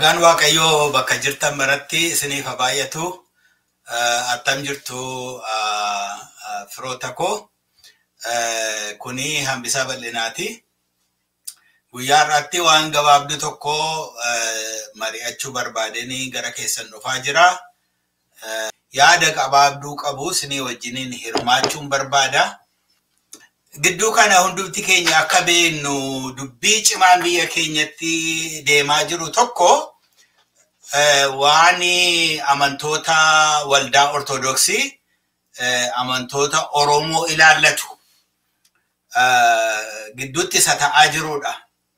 Nagaan Waaqayyoo bakka jirtan maratti isiniif haa baay'atu. Attam jirtu firoota koo. Kuni hambisaa bal'inaati. Guyyaa har'aatti waan gabaabduu tokko mari'achuu barbaadanii gara keessan dhufaa jira. Yaada gabaabduu qabu isinii wajjiniin hirmaachuun barbaada. Gidduu kana hundumti keenya akka beeknu dubbii cimaan biyya keenyatti deemaa jiru tokko waan amantoota waldaa ortodoksii amantoota Oromoo ilaallatu gidduutti isa ta'aa jirudha.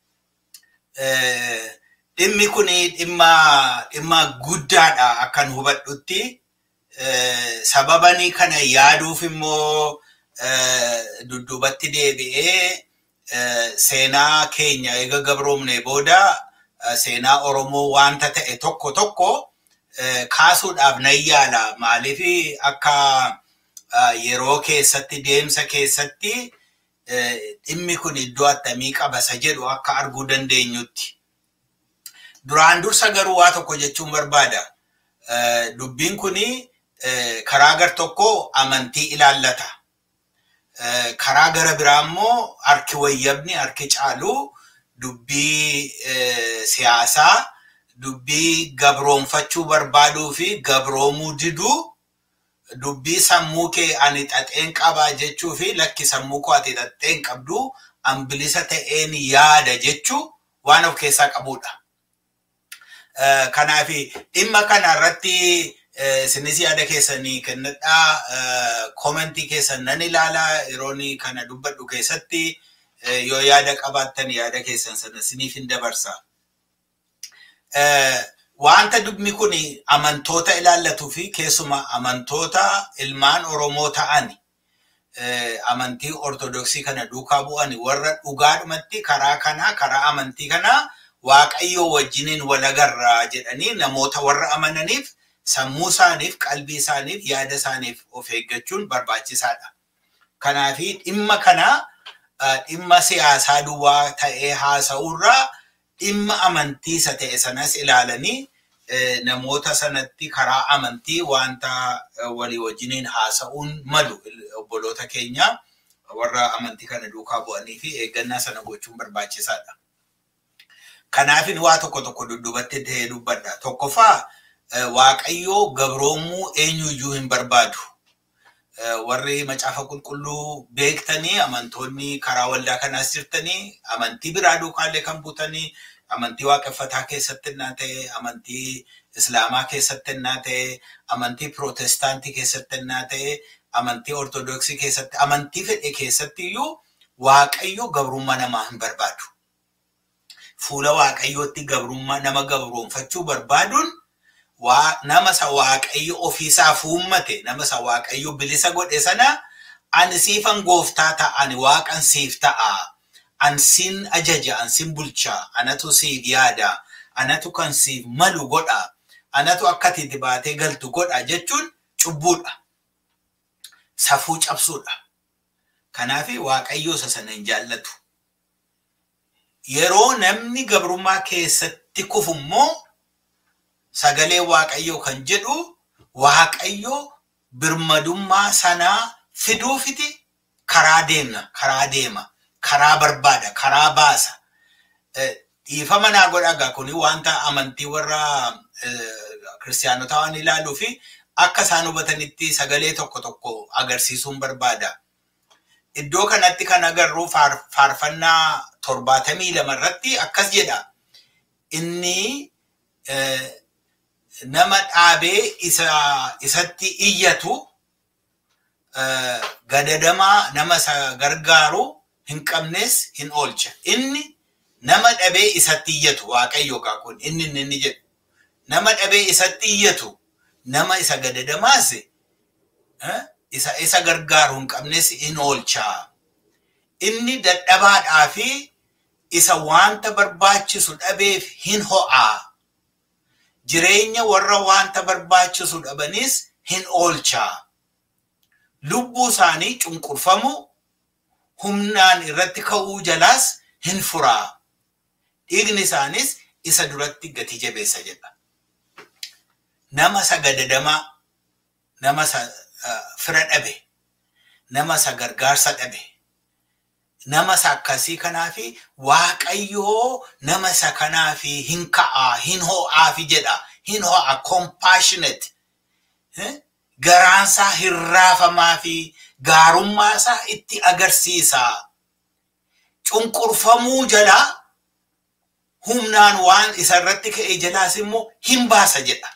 Dhimmi kun dhimma guddaadha akkan hubadhutti. Sababani kana yaaduuf immoo dudduubatti deebi'ee seenaa keenya eega gabroomne booda seenaa Oromoo wanta ta'e tokko tokko kaasuudhaaf nan yaala. Maaliif akka yeroo keessatti deemsa keessatti dhimmi kun iddoo attamii qaba isa jedhu akka arguu dandeenyutti. Duraan dursa garuu waa tokko jechuun barbaada. Dubbiin kun karaa gar tokko amantii ilaallata. karaa gara biraa immoo harki wayyabni harki caalu dubbii siyaasaa dubbii gabroonfachuu barbaaduu fi gabroomuu diduu dubbii sammuu kee ani xaxeen qabaa jechuu fi lakki sammuu koo ati xaxeen qabdu ambilisa ta'een yaada jechuu waan of keessaa qabudha. Kanaaf dhimma kana irratti isinis yaada keessanii kennadhaa koomentii keessan nan ilaalaa yeroon kana dubbadhu keessatti yoo yaada qabaattan yaada keessan sana isiniif hin dabarsa. Wanta dubni kun amantoota ilaallatuu fi keessuma amantoota ilmaan Oromoo ta'an amantii ortodoksii kana duukaa bu'an warra dhugaadhumatti karaa kanaa karaa amantii kanaa waaqayyoo wajjiniin walagarraa jedhanii namoota warra amananiif sammuu isaaniif qalbii isaaniif yaada isaaniif of eeggachuun barbaachisaadha. Kanaaf dhimma kana dhimma siyaasaa duwwaa ta'ee haasa'urraa dhimma amantiisa ta'e sanas ilaalanii namoota sanatti karaa amantii wanta walii wajjiniin haasa'uun malu obboloota keenya warra amantii kana duukaa bu'anii fi eeggannaa sana gochuun barbaachisaadha. Kanaaf waa tokko tokko dudduubatti ta'ee dubbadha. Tokkoffaa waaqayyoo gabroomuu eenyuyyuu hin barbaadu. Warri macaafa qulqulluu beektanii amantoonni karaa waldaa kanaas jirtanii amantii biraa duukaallee kan buutanii amantii waaqeffataa keessatti innaa ta'e amantii islaamaa keessatti innaa ta'e amantii pirootestaantii keessatti innaa ta'e amantii ortodoksii keessatti amantii fedhe keessatti iyyuu waaqayyo gabrummaa namaa hin barbaadu. Fuula waaqayyootti gabrummaa nama gabroonfachuu barbaaduun nama isa waaqayyo ofiisaaf uummate nama isa waaqayyo bilisa godhe sana ani siifan gooftaa ta'a ani waaqan siif ta'a an sin ajaja an sin bulcha anatu siif yaada anatu kan siif malu godha anatu akka ati baatee galtu godha jechuun cubbuudha safuu cabsuudha kanaaf waaqayyo isa sana hin jaallatu yeroo namni gabrummaa keessatti kufu immoo sagalee waaqayyoo kan jedhu waaqayyo birmadummaa sanaa fiduufiti karaa deemna karaa deema karaa barbaada karaa baasa dhiifama naa godhagaa kuni wanta amantii warra kiristaanotaa waan ilaaluu fi akka isaan hubatanitti sagalee tokko tokko agarsiisuun barbaada. Iddoo kanatti kan agarru faarfannaa torbaatamii lama irratti akkas jedha. Inni nama dhaabee isatti iyyatu gadadamaa nama isa gargaaru hin qabnes hin oolcha. Inni nama dhabee isatti iyyatu waaqayyo kun inni inni jedhu. Nama dhabee isatti iyyatu nama isa gadadamaas isa isa gargaaru hin qabnes hin oolcha. Inni dadhabaadhaa fi isa wanta barbaachisu dhabeef hin ho'aa. jireenya warra wanta barbaachisu dhabanis hin oolchaa. Lubbuu isaanii cunqurfamu humnaan irratti ka'uu jalaas hin furaa. Dhiigni isaanis isa duratti gati jabeessa jedha. Nama isa gadadamaa, nama isa fira dhabe, nama isa gargaarsa dhabe, nama isa akkasii kanaafi waaqayyoo nama isa kanaafi hin ka'aa, hin ho'aafi jedha. Hin ho'a compassionate. Garaansaa hin raafamaa fi gaarummaasaa itti agarsiisa. Cunqurfamuu jalaa humnaan waan isarratti ka'e jalaas immoo hin baasa jedha.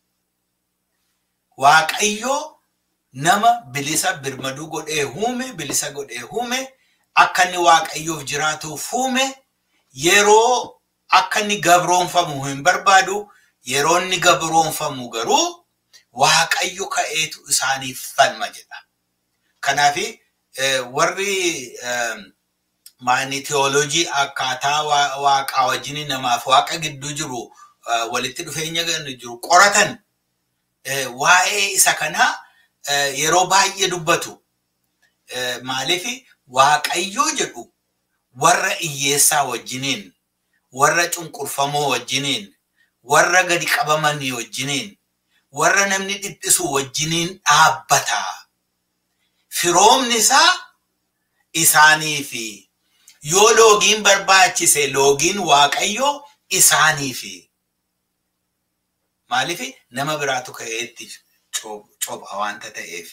Waaqayyoo nama bilisa birmaduu godhee uume, bilisa godhee uume, akka inni waaqayyoof jiraatuuf uume, yeroo akka inni gabroonfamu hin barbaadu, yeroo inni gabroonfamu garuu waaqayyo ka'eetu isaaniif falma jedha. Kanaaf warri maani teoloojii akkaataa waaqaa wajjin namaaf waaqa gidduu jiru walitti dhufeenya jiru qoratan waa'ee isa kanaa yeroo baay'ee dubbatu. Maaliif waaqayyoo jedhu warra hiyyeessaa wajjiniin, warra cunqurfamoo wajjiniin, warra gadi qabamanii wajjiniin, warra namni dhiphisu wajjiniin dhaabbata. Firoomni isaa isaaniifi. Yoo loogiin barbaachise loogiin waaqayyoo isaaniifi. Maaliif nama biraatu ka'eetti copha wanta ta'eef.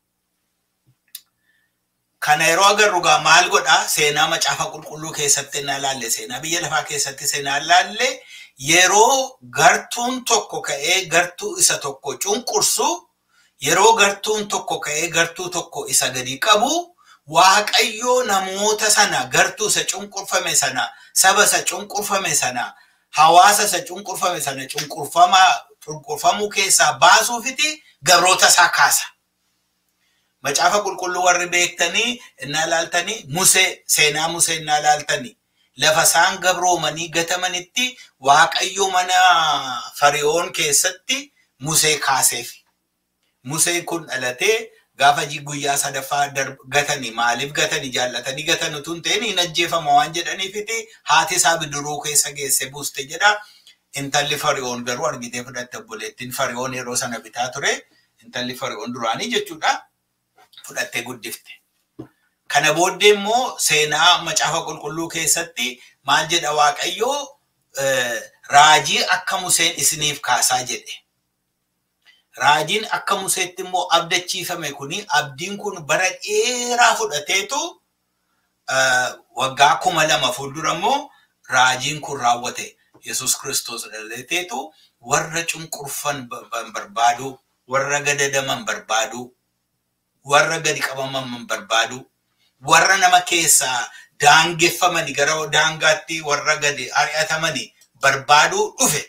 Kana yeroo agarru gaa maal godhaa seenaa macaafa qulqulluu keessatti na laalle seenaa biyya lafaa keessatti seenaa laalle yeroo gartuun tokko ka'ee gartuu isa tokko cunqursu yeroo gartuun tokko ka'ee gartuu tokko isa gadi qabu waaqayyoo namoota sana gartuu isa cunqurfame sana saba isa cunqurfame sana hawaasa isa cunqurfame sana cunqurfamuu keessaa baasuufiti gabroota isaa kaasa. Macaafa qulqulluu warri beektanii innaa laaltanii Musee seenaa Musee innaa laaltanii lafa isaan gabroomanii gatamanitti waaqayyo mana fari'oon keessatti Musee kaaseef. Museen kun dhalatee gaafa guyyaa sadaffaa gatanii maaliif gatanii jaallatanii gatan utuu hin ta'in hin ajjeefama waan jedhaniifiti haati isaa bidiruu keessa geesse buuste jedha. Intalli fari'oon garuu argitee fudhatte obboleettiin fari'oon yeroo sana bitaa ture. Intalli fari'oon duraanii jechuudha. Fudhattee guddifte. Kana booddee immoo seenaa macaafa qulqulluu keessatti maal jedha waaqayyoo raajii akka Museen isiniif kaasaa jedhe. Raajiin akka Museetti immoo abdachiifame kuni abdiin kun bara dheeraa fudhateetu waggaa kuma lama fuuldura immoo raajiin kun raawwate. Yesus Kiristoos dhalateetu warra cunqurfan barbaadu, warra gadadaman barbaadu, warra gadi qabaman barbaadu, warra nama keessaa daangeffamani gara daangaatti warra gadi ari'atamani barbaaduu dhufe.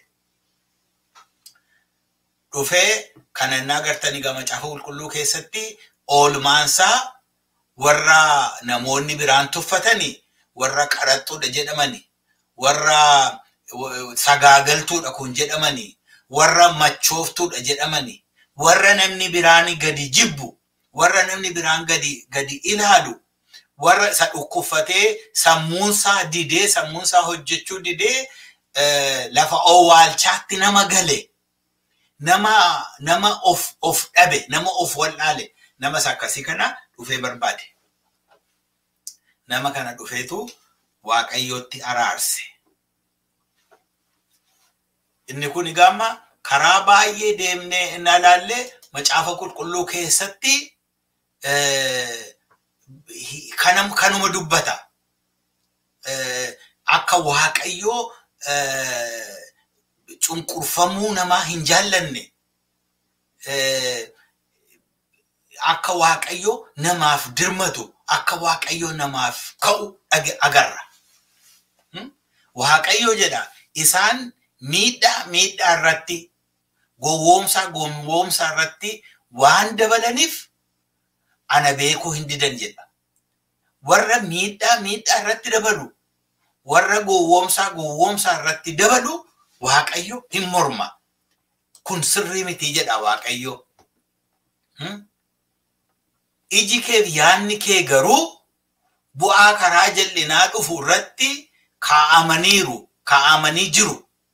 Dhufee kana inni agartanii gama macaafa qulqulluu keessatti oolmaansaa warra namoonni biraan tuffatanii warra qaraxxuudha jedhamani warra sagaagaltuudha kun jedhamani warra machooftuudha jedhamani warra namni biraan gadi jibbu warra namni biraan gadi gadi ilaalu warra isa dhukkuffatee sammuunsaa didee sammuunsaa hojjechuu didee lafa owwaalchaatti nama gale. nama nama of of dhabe nama of wallaale nama akkasii kana dhufee barbaade. Nama kana dhufeetu waaqayyootti araarse. Inni kun egaa karaa baay'ee deemnee inni ilaallee macaafa qulqulluu keessatti kanuma dubbata. Akka waaqayyoo cunqurfamuu namaa hin jaallanne akka waaqayyo namaaf dirmatu akka waaqayyo namaaf ka'u agarra. Waaqayyo jedha isaan miidhaa miidhaa irratti gowwoomsaa gowwoomsaa irratti waan dabalaniif ana beekuu hin didan jedha. Warra miidhaa miidhaa irratti dabalu warra gowwoomsaa gowwoomsaa irratti dabalu Waaqayyo hin morma. Kun sirrii miti jedha Waaqayyo. Iji kee yaadni kee garuu bu'aa karaa jal'inaa dhufu irratti kaa'amaniiru, kaa'amanii jiru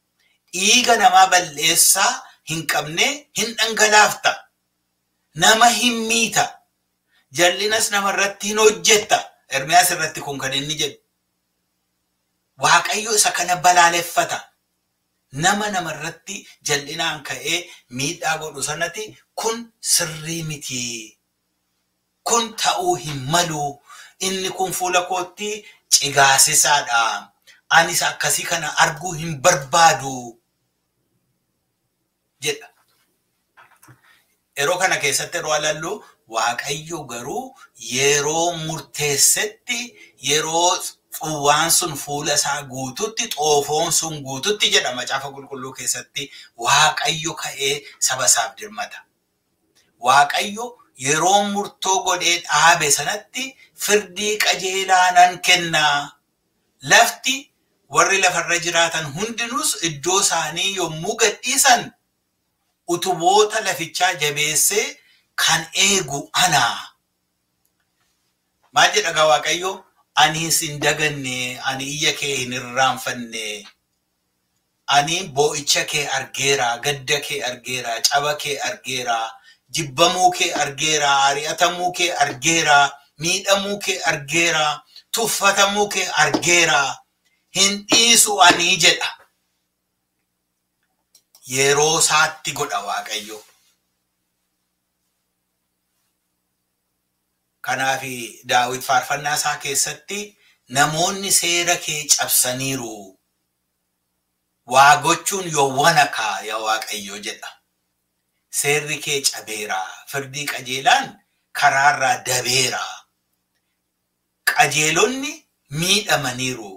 dhiiga namaa balleessaa hin qabne hin dhangalaafta. Nama hin miita. Jal'inas namarratti hin hojjetta. Ermiyaas irratti kun kan inni jedhu. Waaqayyo isa kana balaaleffata. Nama namarratti jal'inaan ka'ee miidhaa godhu sanatti kun sirrii miti. Kun ta'uu hin malu. Inni kun fuula kootti cigaasisaadha. Anis akkasii kana arguu hin barbaadu. Jedha. Yeroo kana keessatti yeroo alallu Waaqayyo garuu yeroo murteessetti yeroo xuwwaan sun fuula isaa guututti xoofoon sun guututti jedha macaafa qulqulluu keessatti Waaqayyo ka'ee saba isaaf dirmata. Waaqayyo yeroo murtoo godhee dhaabe sanatti firdii qajeelaa nan kenna. Lafti warri lafarra jiraatan hundinuus iddoo isaanii yommuu gadhiisan utuboota lafichaa jabeessee kan eegu ana. Maal jedha gaa Waaqayyo? Ani hin daganne, ani iyya kee hin irraanfanne. Ani boo'icha kee argeera, gadda kee argeera, caba kee argeera, jibbamuu kee argeera, ari'atamuu kee argeera, miidhamuu kee argeera, tuffatamuu kee argeera. Hin dhiisu ani jedha. Yeroo isaatti godha Waaqayyo. Kanaaf daawit faarfannaa isaa keessatti namoonni seera kee cabsaniiru. Waa gochuun yowwana kaa yaa Waaqayyo jedha. Seerri kee cabeera. Firdii qajeelaan karaarraa dabeera. Qajeelonni miidhamaniiru.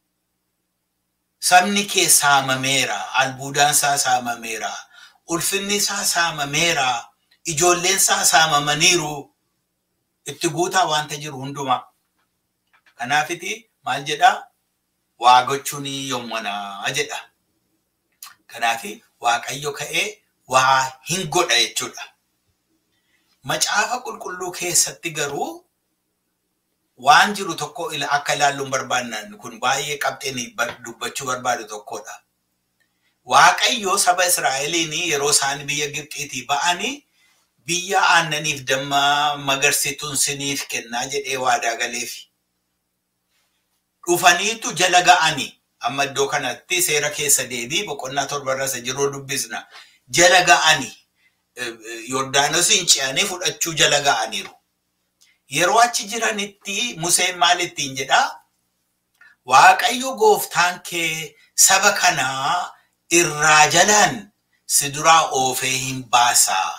Sabni kee saamameera. Albuudaan isaa saamameera. Ulfinni isaa saamameera. Ijoolleen isaa saamamaniiru. itti guutaa wanta jiru hundumaa. Kanaafiti maal jedhaa? Waa gochuun yommanaa jedha. Kanaafi Waaqayyo ka'ee waa hin godha jechuudha. Macaafa qulqulluu keessatti garuu waan jiru tokko akka ilaalluun barbaannan kun baay'ee qabxeen dubbachuu barbaadu tokkodha. Waaqayyo saba Israa'eliin yeroo isaan biyya Gibxiitii ba'anii biyya aannaniif damma magarsituun siniif kennaa jedhee waadaa galeef. Dhufaniitu jala ga'ani. Amma iddoo kanatti seera keessa deebii boqonnaa torbarra isa jiruu dubbisna. Jala ga'ani. Yordaanosiin ce'anii fudhachuu jala ga'aniiru. Yeroo achi jiranitti Museen maal ittiin jedhaa? Waaqayyo gooftaan kee saba kanaa irraa jalaan si duraa oofee hin baasaa.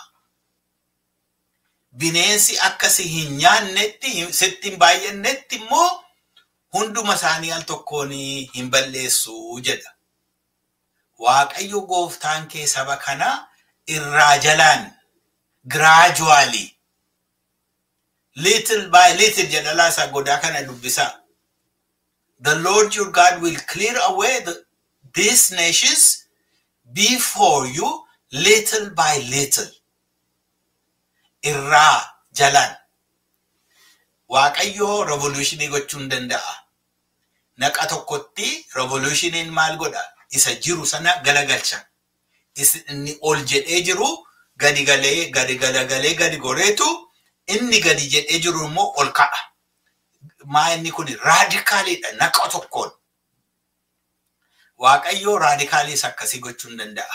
bineensi akkasi hin nyaannetti sitti hin baay'annetti immoo hunduma isaanii al tokkoon hin balleessu jedha. Waaqayyo gooftaan kee saba kana irraa jalaan giraajuwaalii little by little jedha laasaa godaa kana dubbisaa. The Lord your God will clear away the, these nations before you little by little. irraa jalaan waaqayyo revolutionii gochuu hin danda'a. Naqa tokkotti revolutioniin maal godha? Isa jiru sana galagalcha. Inni ol jedhee jiru gadi galee gadi galagalee gadi goreetu inni gadi jedhee jiru immoo ol ka'a. Maa inni kun raadikaaliidha naqa tokkoon. Waaqayyo raadikaaliis akkasii gochuu hin danda'a.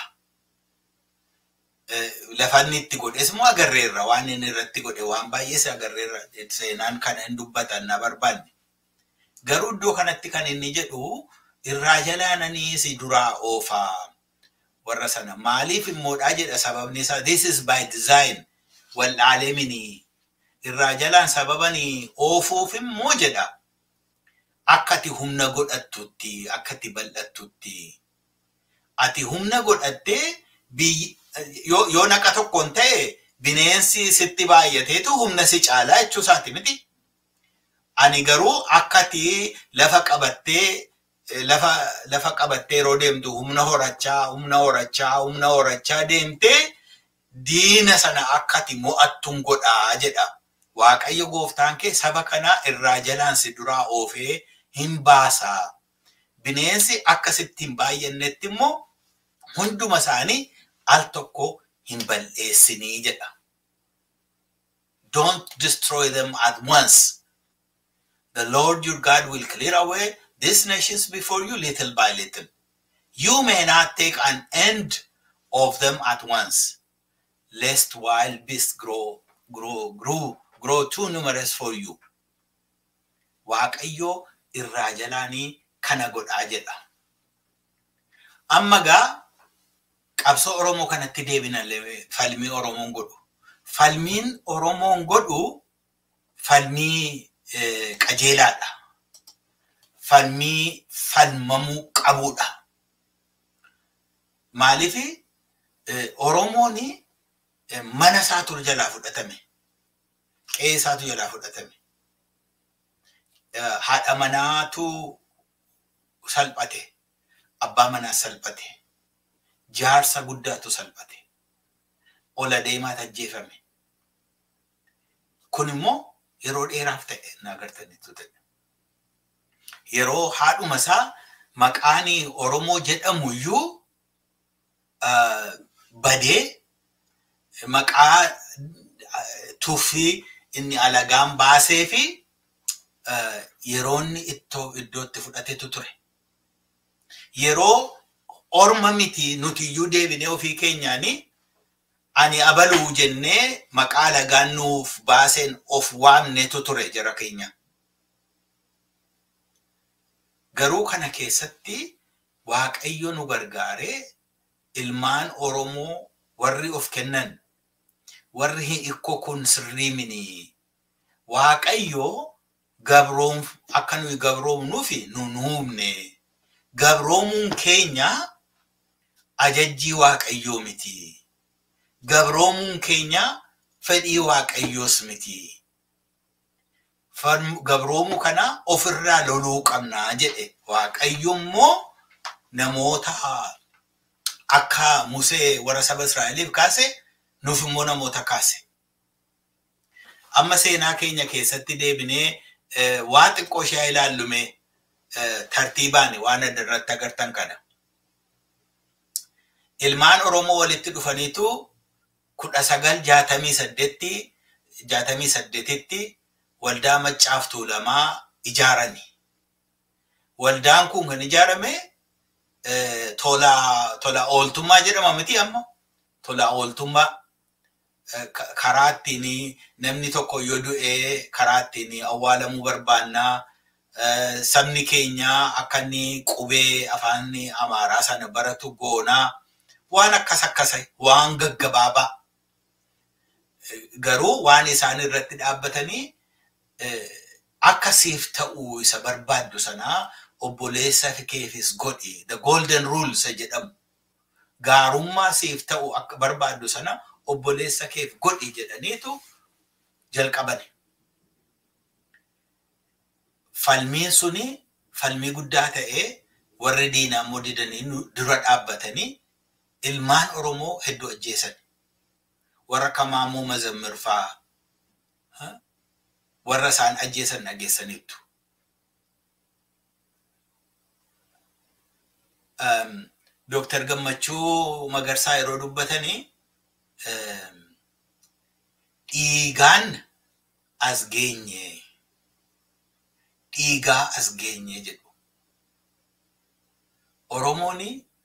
lafanni itti godhes immoo agarreerra waan inni irratti godhe waan baay'ees agarreerra seenaan kana hin dubbatan na barbaanne. Garuu iddoo kanatti kan inni jedhu irraa jalaananii si duraa oofaa warra sana maaliif immoodhaa jedha sababni isaa this is by design waldhaalee mini irraa jalaan sababanii oofuuf immoo jedha akka ati humna godhattutti akka ati bal'attutti ati humna godhattee biyyi yoo naqa tokkoon ta'e bineensi sitti baay'ateetu humna si caalaa jechuu isaati miti. Ani garuu akka ati lafa qabattee lafa lafa qabattee yeroo deemtu humna horachaa humna horachaa humna horachaa deemtee diina sana akka ati mo'attuun godhaa jedha. Waaqayyo gooftaan kee saba kana irraa jalaan si duraa oofee hin baasaa. Bineensi akkasitti hin baay'annetti immoo hunduma isaanii al tokko hin balleessinii jedha. Don't destroy them at once. The Lord your God will clear away these nations before you little by little. You may not take an end of them at once, lest wild beasts grow, grow, grow, grow too numerous for you. Waaqayyo irraa jalaanii kana godhaa jedha. Amma gaa qabsoo Oromoo kanatti deebina falmii Oromoon godhu. Falmiin Oromoon godhu falmii qajeelaadha. Falmii falmamuu qabudha. Maaliif Oromoon mana isaatu jalaa fudhatame. Qe'ee isaatu jalaa fudhatame. Haadha manaatu salphate. Abbaa manaa salphate. Jaarsa guddaatu salphate. Ola deemaatu ajjeefame. Kun immoo yeroo dheeraaf ta'e naagartanitu ta'e. Yeroo haadhuma isaa maqaan Oromoo jedhamu iyyuu badee maqaa tuffii inni alagaan baasee fi yeroo inni iddootti fudhatetu ture. Yeroo orma miti nuti iyyuu deebinee ofii keenyaanii ani abaluu jennee maqaa alagaan nuuf baaseen of waamnetu ture jara keenya. Garuu kana keessatti Waaqayyo nu gargaaree ilmaan Oromoo warri of kennan warri hin ikkoo kun sirrii mini. Waaqayyo gabroom akka nuyi gabroomnuufi nu nuumne. Gabroomuun keenya ajajjii Waaqayyoo miti. Gabroomuun keenya fedhii Waaqayyoos miti. Gabroomuu kana ofirraa loluu qabnaa jedhe. Waaqayyo immoo namoota akka Musee warra saba Israa'eliif kaase nuuf immoo namoota kaase. Amma seenaa keenya keessatti deebinee waa xiqqoo ishee ilaallume tartiibaan waan adda irratti agartan kana. Ilmaan Oromoo walitti dhufaniitu kudha sagal jaatamii saddeetti jaatamii saddeetitti waldaa maccaaf tuulamaa ijaarani. Waldaan kun kan ijaarame tola tola ooltummaa jedhama miti amma tola ooltummaa karaa ittiin namni tokko yoo du'ee karaa ittiin awwaalamuu barbaannaa sabni keenya akka inni qubee afaan amaaraa sana baratu goonaa waan akkas akkasa waan gaggabaabaa garuu waan isaan irratti dhaabbatanii akka siif ta'uu isa barbaaddu sanaa obboleessa keefis godhi the golden rules jedhamu gaarummaa siif ta'u akka barbaaddu sana obboleessa keef godhi jedhaniitu jalqabani. Falmiin suni falmii guddaa ta'ee warri diinaa immoo didanii dura dhaabbatanii ilmaan Oromoo hedduu ajjeesan. Warra Kamaamuu Mazammir fa'aa warra isaan ajjeesan dhageessaniitu. Dooktar Gammachuu Magarsaa yeroo dubbatanii dhiigaan as geenye dhiigaa as geenye jedhu. Oromoon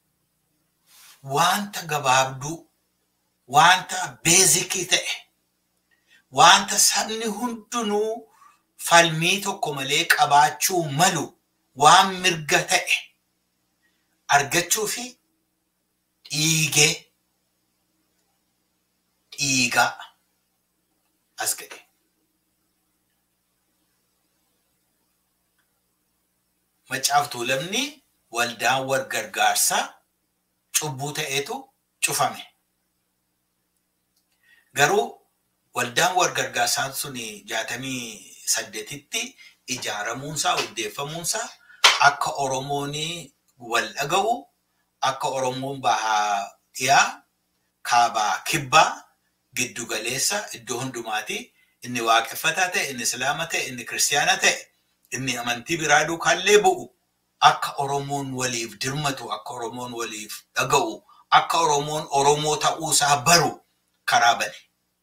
wanta gabaabduu wanta beezikii ta'e wanta sabni hundinuu falmii tokko malee qabaachuu malu waan mirga ta'e argachuu fi dhiigee dhiigaa as ga'e. Maccaaf tuulamni waldaan wal gargaarsaa cubbuu ta'eetu cufame. Garuu waldaan wal gargaarsaan sun jaatamii saddeetitti ijaaramuunsaa hundeeffamuunsaa akka Oromoon wal dhaga'u akka Oromoon bahaa dhiyaa kaabaa kibbaa giddu galeessa iddoo hundumaati inni waaqeffataa ta'e inni islaama ta'e inni kiristaana ta'e inni amantii biraa duukaallee bu'u akka Oromoon waliif dirmatu akka Oromoon waliif dhaga'u akka Oromoon Oromoo ta'uusaa baru karaa bane.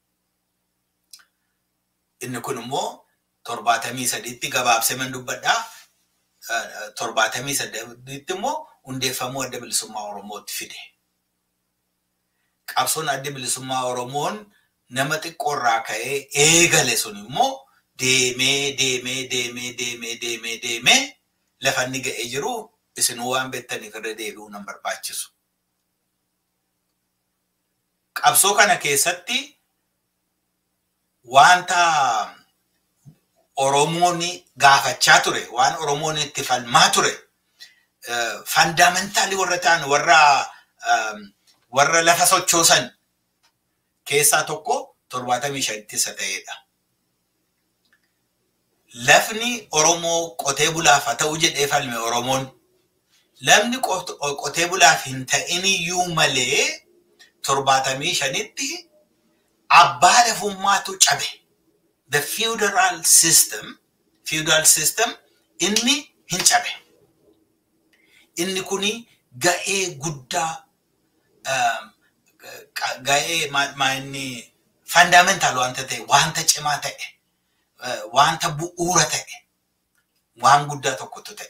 Inni kun immoo torbaatamii sadiitti gabaabsee man dubbadhaa. Torbaatamii sadiitti immoo hundeeffamuu adda bilisummaa Oromootti fide. Qabsoon adda bilisummaa Oromoon nama xiqqoorraa ka'ee eegale sun immoo deemee deemee deemee deemee deemee deemee lafa inni ga'ee jiru isinuu waan beektaniif irra deebi'uu nan barbaachisu. Qabsoo kana keessatti wanta Oromoon gaafachaa ture, waan Oromoon itti falmaa ture, fandaamentaali warra ta'an warra warra lafa sochoosan keessaa tokko torbaatamii shanitti isa ta'edha. Lafni Oromoo qotee bulaaf haa ta'u jedhee falme Oromoon. Lafni qotee bulaaf hin ta'in iyyuu malee torbaatamii shanitti abbaa lafummaatu cabe. The feudal system, feudal system inni hin cabe. Inni kuni ga'ee guddaa ga'ee maa inni fundamental wanta ta'e, wanta cimaa ta'e, wanta bu'uura ta'e, waan guddaa tokkotu ta'e.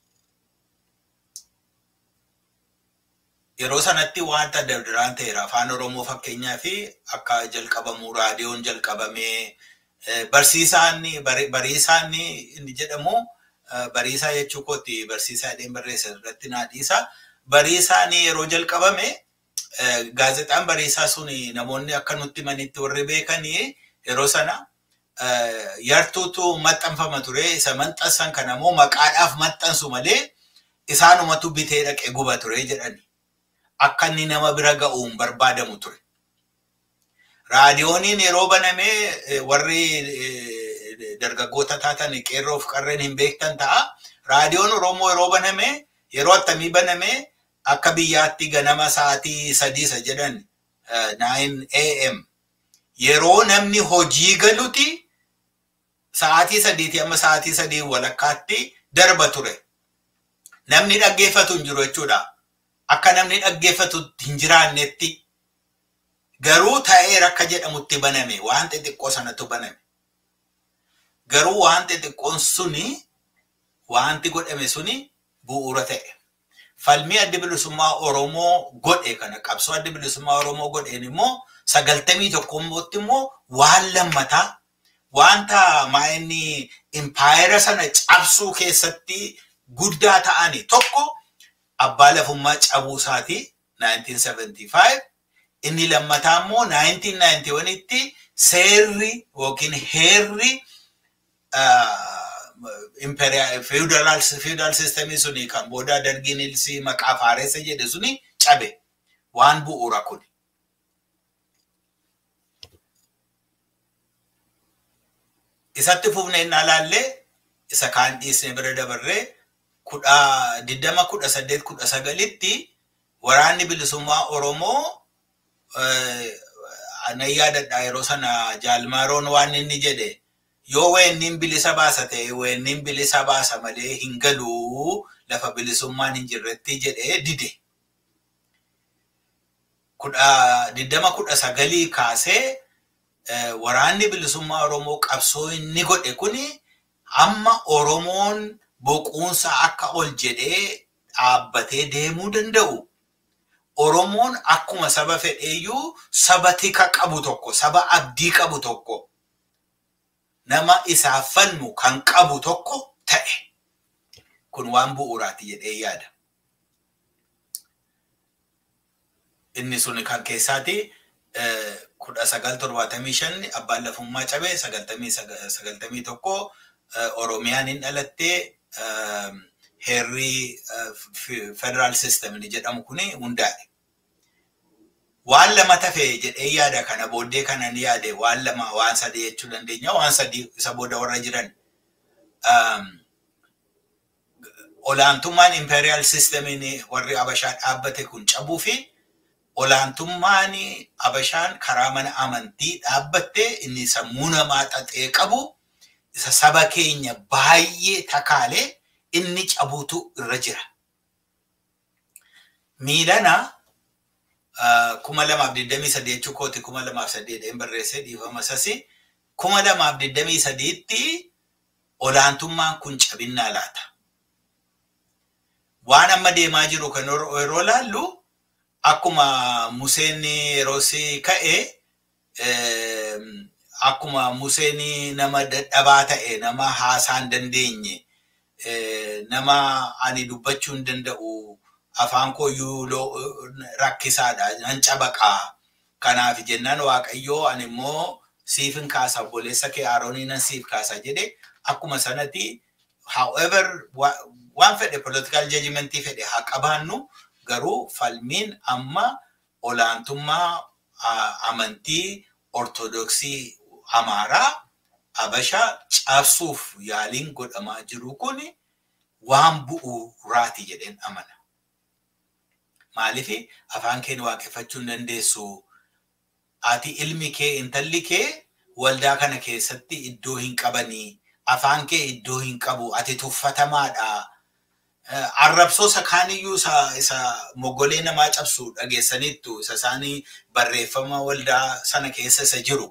Yeroo sanatti wanta dabdaraan ta'eera. Afaan Oromoo fakkeenyaa fi akka jalqabamu raadiyoon jalqabamee barsiisaan bariisaan inni jedhamu bariisaa jechuu kootti barsiisaa jedheen barreessa irratti naa dhiisa. Bariisaan yeroo jalqabame gaazexaan bariisaa sun namoonni akka nutti manitti warri beekanii yeroo sana yartuutu maxxanfama ture. Isa maxxansan kana immoo maqaadhaaf maxxansu malee isaanumatu bitee dhaqee guba ture jedhani. Akka inni nama bira ga'uun barbaadamu ture. Raadiyooniin yeroo banamee warri dargaggoota taatan qeerroof qarreen hin beektan ta'a. Raadiyoon Oromoo yeroo baname yeroo attamii baname akka biyyaatti ganama sa'aatii sadii isa jedhan 9 AM. Yeroo namni hojii galuti sa'aatii sadiitii amma sa'aatii sadii walakkaatti darba ture. Namni dhaggeeffatu hin jiru jechuudha. Akka namni dhaggeeffatu hin jiraannetti garuu ta'eera akka jedhamutti baname waan xixiqqoo sanatu baname. Garuu waan xixiqqoon suni wanti godhame suni bu'uura ta'e. Falmii adda bilisummaa Oromoo godhe kana qabsoo adda bilisummaa Oromoo godheen immoo sagaltamii tokkommooti immoo waan lammataa wanta maa'inni impaayera sana cabsuu keessatti guddaa ta'ani tokko abbaa lafummaa cabuu isaati 1975 inni lammataa immoo 1991tti seerri yookiin heerri feudal systemii suni kan booda dargiin ilsii maqaa faareessa jedhe suni cabe waan bu'uura kun. Isatti fufnee inni alaallee isa kaan dhiisnee bira dabarree kudha diddama kudha saddeet kudha sagalitti waraanni bilisummaa Oromoo nan yaadadha yeroo sana jaalmaroon waan inni jedhe yoo weenniin bilisa baasa ta'e weenniin bilisa baasa malee hin galuu lafa bilisummaan hin jirretti jedhee dide. Kudha diddama kudha sagalii kaasee waraanni bilisummaa Oromoo qabsoo inni godhe kuni hamma Oromoon boquunsa akka ol jedhee dhaabbatee deemuu danda'u. Oromoon akkuma saba fedheeyyuu saba tika qabu tokko, saba abdii qabu tokko, nama isaaf falmu kan qabu tokko ta'e. Kun waan bu'uuraati jedhee yaada. Inni sun kan keessaati kudha sagal torbaatamii shan abbaan lafummaa cabee sagaltamii tokko Oromiyaan hin dhalattee heerri federaal system jedhamu kuni hundaa'e. Waan lama tafe jedhee yaada kana booddee kana ni yaade waan lama waan sadii jechuu dandeenya waan sadii isa booda warra jiran. Olaantummaan imperial systemiin warri Abashaa dhaabbate kun cabuu fi olaantummaan Abashaan karaa mana amantii dhaabbatte inni sammuu namaa xaxee qabu isa saba keenya baay'ee takaalee inni cabuutu irra jira. Miilana kuma lamaaf digdamii sadii jechuu kooti kuma lamaaf saddeedhaan barreessee dhiifama sasi kuma lamaaf digdamii sadiitti olaantummaan kun cabinnaa laata. Waan amma deemaa jiru kan yeroo laallu akkuma Museen yeroo si ka'e akkuma Museen nama dadhabaa ta'e nama haasaa hin dandeenye nama ani dubbachuu hin danda'u afaan kooyyuu rakkisaadha nan cabaqaa kanaaf jennaan waaqayyoo ani immoo siifin kaasa obboleessa kee Aroonii nan siif kaasa jedhe akkuma sanatti however waan fedhe political judgmentii fedhe haa qabaannu garuu falmiin amma olaantummaa amantii ortodoksii amaaraa abashaa cabsuuf yaaliin godhamaa jiru kun waan bu'uuraati jedheen amana. Maaliif afaan kee waaqeffachuu hin dandeessu ati ilmi kee intalli kee waldaa kana keessatti iddoo hin qabanii afaan kee iddoo hin qabu ati tuffatamaadha. Arrabsoo isa kaaniyyuu isa moggolee namaa cabsu dhageessaniittu isa isaanii barreeffama waldaa sana keessa isa jiru.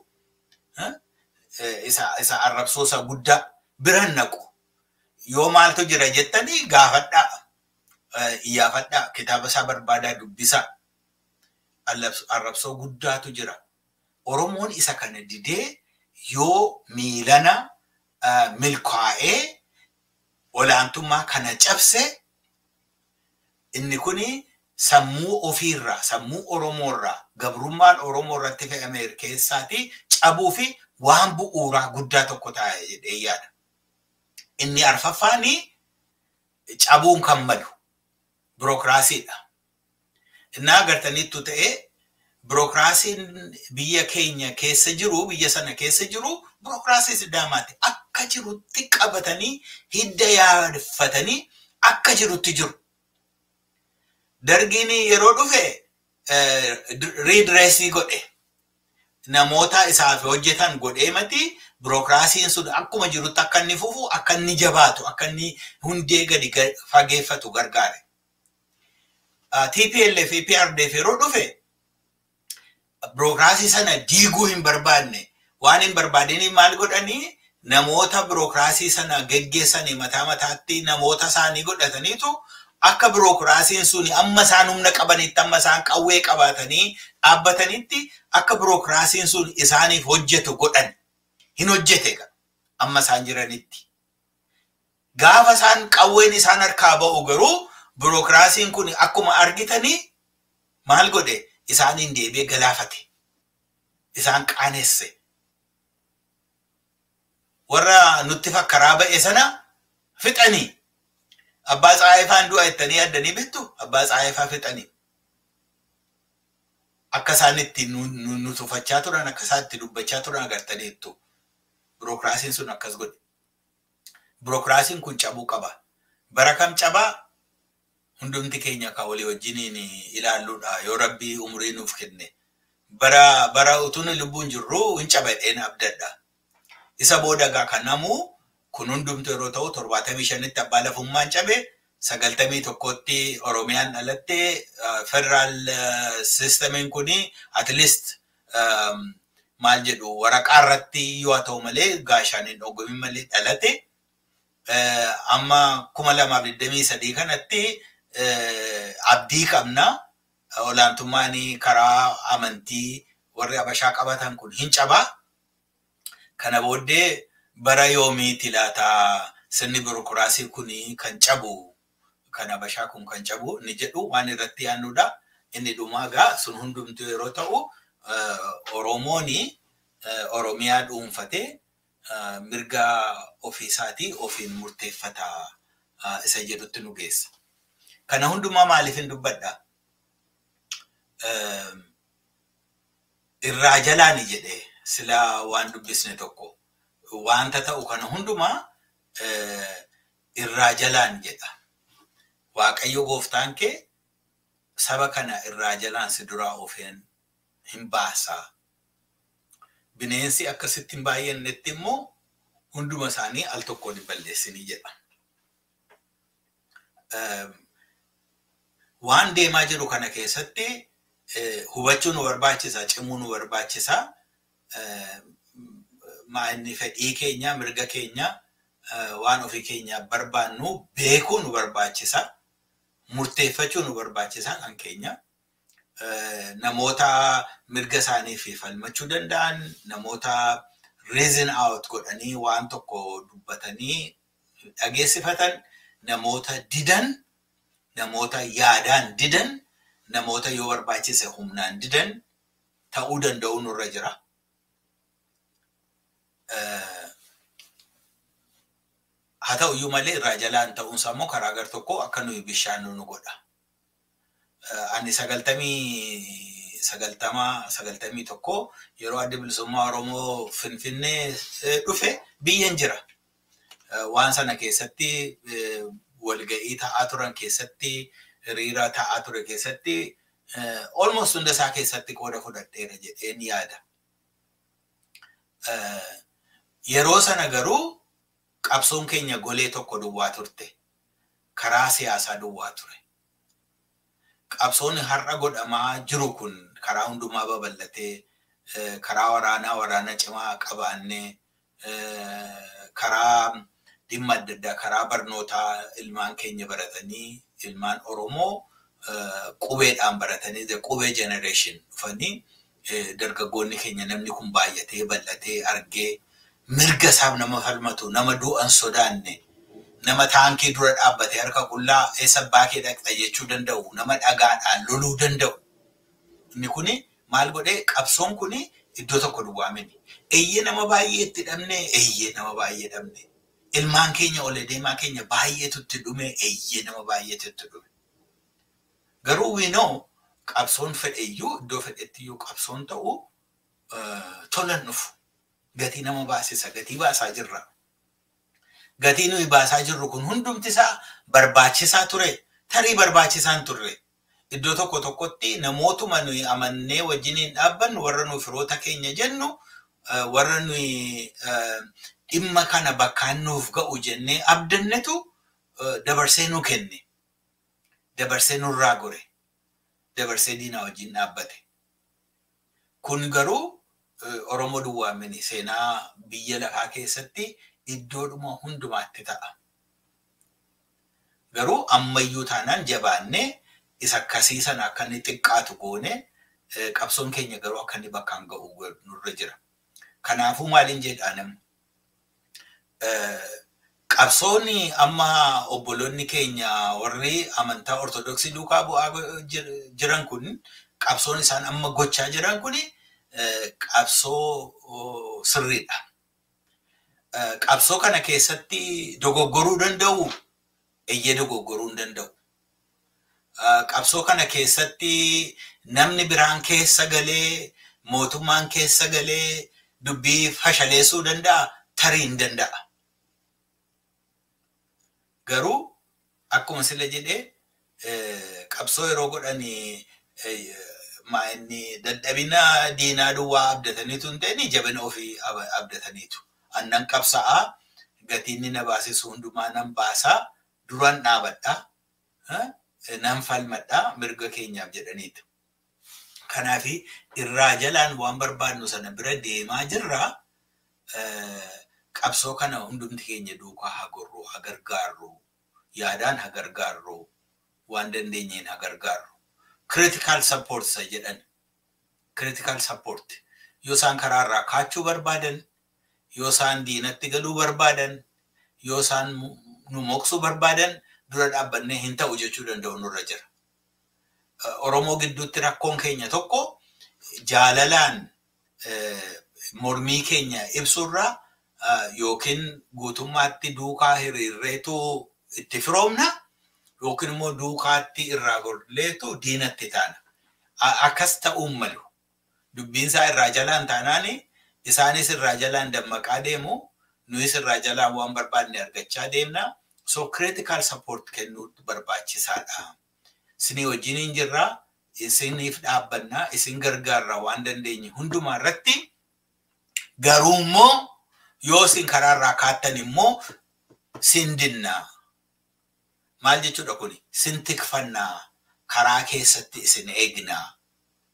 Isa arrabsoo isa guddaa biran naqu. Yoo maaltu jira jettanii gaafadhaa. Iyyaafadhaa kitaaba isaa barbaadaa dubbisaa. Arrabsoo guddaatu jira. Oromoon isa kana didee yoo miilana milkaa'ee olaantummaa kana cabse inni kun sammuu ofiirraa sammuu oromoorraa gabrummaan oromoo irratti fe'ame keessaati cabuu fi waan bu'uuraa guddaa tokko taa'e jedhee yaada. Inni arfaffaan cabuun kan malu birookiraasiidha. Innaa agartaniittu ta'ee birookiraasiin biyya keenya keessa jiru biyya sana keessa jiru birookiraasii sidaamaati. Akka jirutti qabatanii hidda yaadfatanii akka jirutti jiru. Dargiin yeroo dhufe riidireesii godhe namoota isaaf hojjetan godhee mati birookiraasiin sun akkuma jirutti akka inni fufu akka inni jabaatu akka inni hundee gadi fageeffatu gargaare. TPLF fi PRDF yeroo dhufe birookiraasii sana diiguu hin barbaanne waan hin barbaadiniif maal godhanii namoota birookiraasii sana geggeessanii mataa mataatti namoota isaanii godhataniitu akka birookiraasiin sun amma isaan humna qabanitti amma isaan qawwee qabaatanii dhaabbatanitti akka birookiraasiin sun isaaniif hojjetu godhan hin hojjete amma isaan jiranitti. Gaafa isaan qawween isaan harkaa ba'u garuu birookiraasiin kun akkuma argitanii maal godhe isaaniin deebi'ee galaafate. Isaan qaanesse. Warra nutti fakkaraa ba'e sana fixanii. Abbaa Tsaayifaan du'a jettanii yaaddanii bittu abbaa Tsaayifaa fixanii. Akka isaan itti nu tufachaa turan akka isaan itti dubbachaa turan agartaniittu. Birookiraasiin sun akkas godhe. Birookiraasiin kun cabuu qaba. Bara kam cabaa? Hundumti keenya kan walii wajjiniin ilaalluudha yoo rabbii umurii nuuf kenne. Bara bara utuun lubbuun jirru hin cabadheen abdadha. Isa booda gaa kan namuu kun hundumtu yeroo ta'u torbaatamii shanitti abbaa lafummaan cabe sagaltamii tokkotti Oromiyaan dhalatte federaal sistemiin kuni at least maal jedhu waraqaa irratti yoo ta'u malee gaashaan hin dhoogamin malee dhalate. Amma kuma lamaaf digdamii sadii kanatti abdii qabna. Olaantummaan karaa amantii warri abashaa qabatan kun hin cabaa. Kana booddee bara yoomiiti laata sirni birookiraasii kun kan cabu kan abashaa kun kan cabu ni jedhu waan irratti yaannudha. Inni dhumaa gaa sun hundumtuu yeroo ta'u Oromoon Oromiyaa dhuunfatee mirga ofiisaatii ofiin murteeffata isa jedhutti nu geessa. Kana hundumaa maaliif hin dubbadha? Irraa jalaani jedhee silaa waan dubbisne tokko wanta ta'u kana hundumaa irraa jalaan jedha. Waaqayyo gooftaan kee saba kana irraa jalaan si duraa ofeen hin baasaa. Bineensi akkasitti hin baay'annetti immoo hunduma isaanii al tokkoon hin balleessinii jedha. Waan deemaa jiru kana keessatti hubachuu nu barbaachisa, cimuu nu barbaachisa. Maa inni fedhii keenya, mirga keenya waan ofii keenyaaf barbaannu beekuu nu barbaachisa. Murteeffachuu nu barbaachisa kan keenya. Namoota mirga isaaniif falmachuu danda'an, namoota reason out godhanii waan tokko dubbatanii dhageessifatan, namoota didan, namoota yaadaan didan, namoota yoo barbaachise humnaan didan ta'uu danda'u nurra jira. Haa ta'u iyyuu malee irraa jalaan ta'uunsaa immoo karaa gar tokko akka nuyi bishaan nu godha. Ani sagaltamii sagaltama sagaltamii tokko yeroo adda bilisummaa Oromoo Finfinnee dhufe biyyan jira. Waan sana keessatti walga'ii ta'aa turan keessatti hiriira ta'aa ture keessatti almost hunda isaa keessatti qooda fudhadheera jedheen yaada. Yeroo sana garuu qabsoon keenya golee tokko duwwaa turte. Karaa siyaasaa duwwaa ture. Qabsoonni har'a godhamaa jiru kun karaa hundumaa babal'atee karaa waraanaa waraana cimaa qabaannee karaa dhimma adda addaa karaa barnootaa ilmaan keenya baratanii ilmaan Oromoo qubeedhaan baratanii qubee generation dhufanii dargaggoonni keenya namni kun baay'atee bal'atee argee mirga isaaf nama falmatu nama du'an sodaanne nama taankii dura dhaabbatee harka qullaa eessa baakee dhaqxa jechuu danda'u nama dhagaadhaan loluu danda'u. Inni kuni maal godhee qabsoon kuni iddoo tokko duwwaa miti. Eeyyee nama baay'ee itti dhabne eeyyee nama baay'ee dhabne. Ilmaan keenya ol deemaa keenya baay'eetu itti dhume eeyyee nama baay'eetu itti dhume. Garuu wiinoo qabsoon fedheyyuu iddoo fedhettiyyuu qabsoon ta'u tolan dhufu. Gatii nama baasisa gatii baasaa jirra. Gatii nuyi baasaa jirru kun hundumti isaa barbaachisaa ture. Tarii barbaachisaan turre. Iddoo tokko tokkotti namootuma nuyi amannee wajjiniin dhaabbannu warra nuyi firoota keenya jennu warra nuyi dhimma kana bakkaan nuuf ga'u jennee abdannetu dabarsee nu kenne. Dabarsee nurraa gore. Dabarsee diinaa wajjin dhaabbate. Kun garuu Oromoo duwwaamini seenaa biyya lafaa keessatti iddoodhuma hundumaatti ta'a. Garuu ammayyuu taanaan jabaannee isa akkasii sana akka inni xiqqaatu goone qabsoon keenya garuu akka inni bakkaan ga'u nurra jira. Kanaafuu maaliin jedhaan qabsoonni amma obboloonni keenya warri amantaa ortodoksii duukaa bu'aa jiran kun qabsoon isaan amma gochaa jiran kun qabsoo sirriidha. Qabsoo kana keessatti dogoggoruu danda'u eeyyee dogoggoruu hin danda'u. Qabsoo kana keessatti namni biraan keessa galee mootummaan keessa galee dubbii fashaleessuu danda'a tarii hin danda'a. Garuu akkuma sila jedhee qabsoo yeroo godhanii inni dadhabina diinaa duwwaa abdataniitu hin ta'in jabina ofii abdataniitu. Annan qabsa'aa gatiin na baasisu hundumaa nan baasaa duraan dhaabadhaa nan falmadhaa mirga keenyaaf jedhaniitu. Kanaaf irraa jalaan waan barbaadnu sana bira deemaa jirraa qabsoo kana hundumti keenya duukaa haa gorru haa gargaarru yaadaan haa gargaarru waan dandeenyeen haa gargaarru. Critical support isa jedhan. Critical support. Yoo isaan karaarraa kaachuu barbaadan, yoo isaan diinatti galuu barbaadan, yoo isaan nu moksuu barbaadan dura dhaabbannee hin ta'u jechuu danda'u nurra jira. Oromoo gidduutti rakkoon keenya tokko jaalalaan mormii keenya ibsurraa yookiin guutummaatti duukaa hiriirreetu itti firoomna yookiin immoo duukaatti irraa gorleetu diinatti taana. Akkas ta'uun malu. Dubbiinsaa irraa jalaan taanaan isaanis irraa jalaan dammaqaa deemu nuyis irraa jalaan waan barbaadne argachaa deemna. So critical support kennuu barbaachisaadha. Isinii wajjin hin jirraa, isiniif dhaabbannaa, isin gargaarraa waan dandeenye hundumaa irratti garuu immoo yoo isin karaarraa kaattan immoo sin dinnaa. Maal jechuudha kuni? Sin tikfannaa karaa keessatti isin eegnaa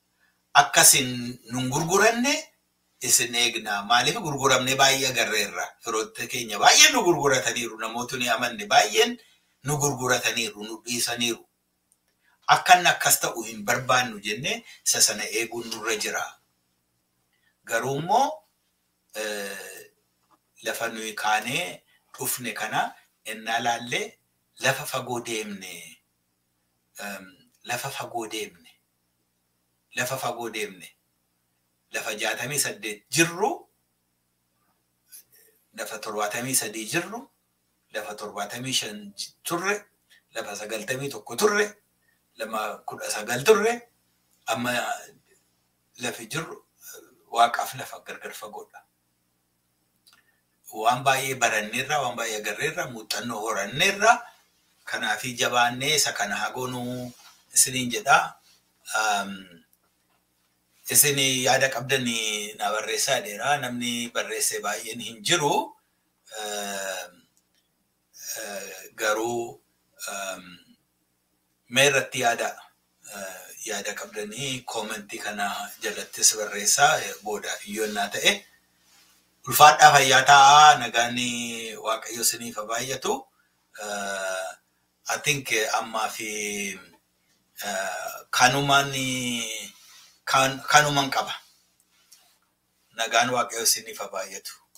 akkasin nun gurguranne isin eegnaa maaliif gurguramne baay'ee agarreerra firoota keenya baay'een nu gurgurataniiru namootni amanne baay'een nu gurgurataniiru nu dhiisaniiru akkan akkas ta'u hin barbaannu jenne isa sana eeguun nurra jira garuu immoo lafa nuyi kaanee dhufne kana ennaa laallee lafa fagoo deemne lafa fagoo deemne lafa fagoo deemne lafa jaatamii saddeet jirru lafa torbaatamii sadii jirru lafa torbaatamii shan turre lafa sagaltamii tokko turre lama kudha sagal turre amma lafi jirru waaqaaf lafa gargar fagoodha. Waan baay'ee baranneerra waan baay'ee agarreerra muuxannoo horanneerra kanaafi jabaannee isa kana hagoonuu isiniin jedhaa. isin yaada qabdan na barreessaa dheeraa namni barreesse baay'een hin jiru garuu mee irratti yaada yaada qabdanii koomentii kana jalattis barreessaa booda iyyoonnaa ta'e ulfaadhaa fayyaa taa'aa nagaan waaqayyo isiniif baay'atu I think ammaa fi kanumaan kanuman qaba. Nagaan waaqayyo isiniif baay'atu.